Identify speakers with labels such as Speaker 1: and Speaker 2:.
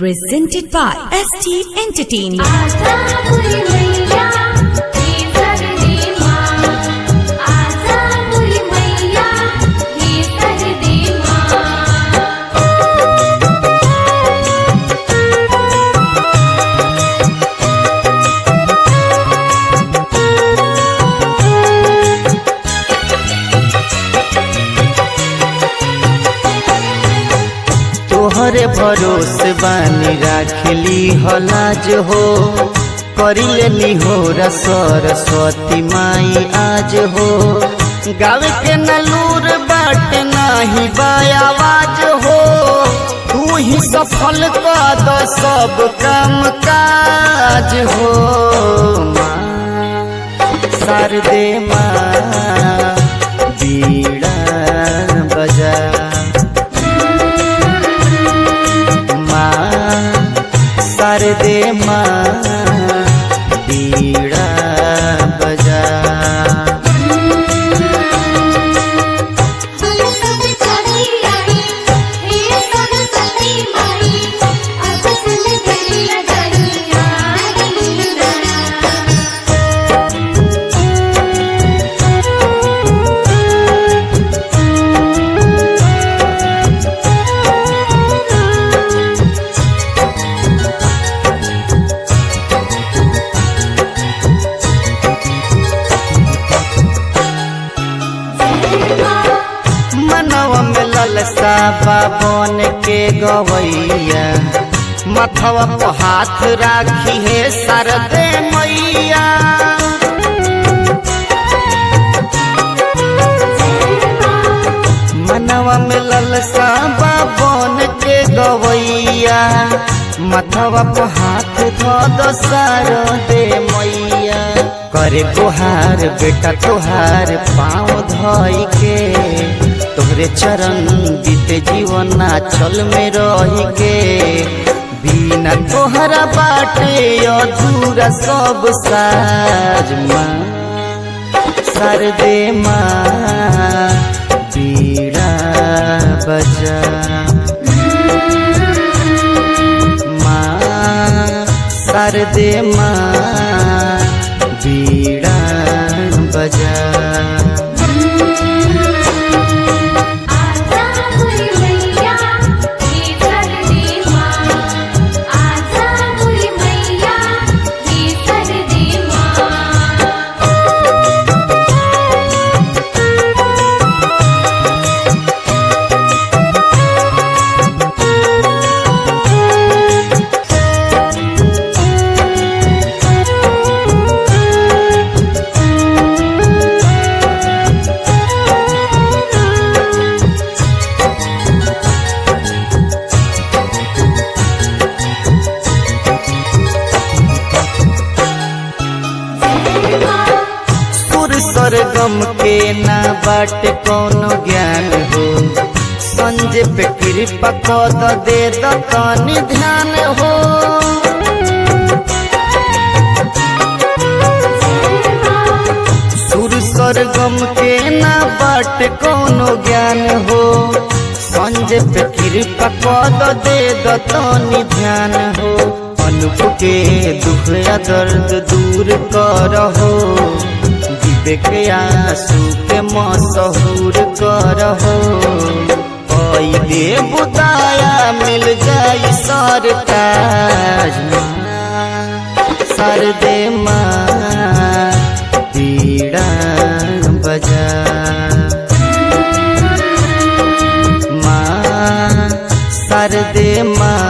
Speaker 1: Presented by ST Entertainment.
Speaker 2: आजा बुरी मैया हे सरदे माँ आजा बुरी मैया हे सरदे माँ
Speaker 3: तोहरे भरोसे बानी राखली हलाज हो करिले निहोरा सरस्वती माई आज हो गावे के नलूर बाट नाही बायावाज हो तू ही सफल कर द सब काम काज हो माँ शारदे माँ बीड़ा बजा माँ शारदे माँ बीड़ा बजा
Speaker 2: हम सब चली आई हे सरस्वती माई अब सुन गई दरिया
Speaker 3: मनवा में ललसा बाबन के गवैया मथवा पर हाथ राखी है शारदे मैया मनवा में ललसा बाबन के गवैया मथवा पर हाथ धो दो शारदे मैया करे गुहार बेटा तुहार पाँव धोई के तोहरे चरण बीते जीवन चल में रही के बिना तोहरा बाटे अधूरा सब साज माँ सरदे माँ बीड़ा बजा माँ सरदे माँ बीड़ा बजा
Speaker 2: आजा बुरी मैया हे सरदे माँ आजा बुरी मैया हे सरदे माँ
Speaker 3: सुर सरगम के ना बाट कोनो ज्ञान हो संजय पे कृपा कद दे द तनी ध्यान हो सुर सरगम के ना बाट कोनो ज्ञान हो संजय पे कृपा कद दे द तनी ध्यान हो अनुप के दुख या दर्द दूर करहो विवेक आंसू के मशहूर करहो कई दे बुदाया मिल जाई सरताज सरदे माँ बीड़ा बजा माँ सरदे माँ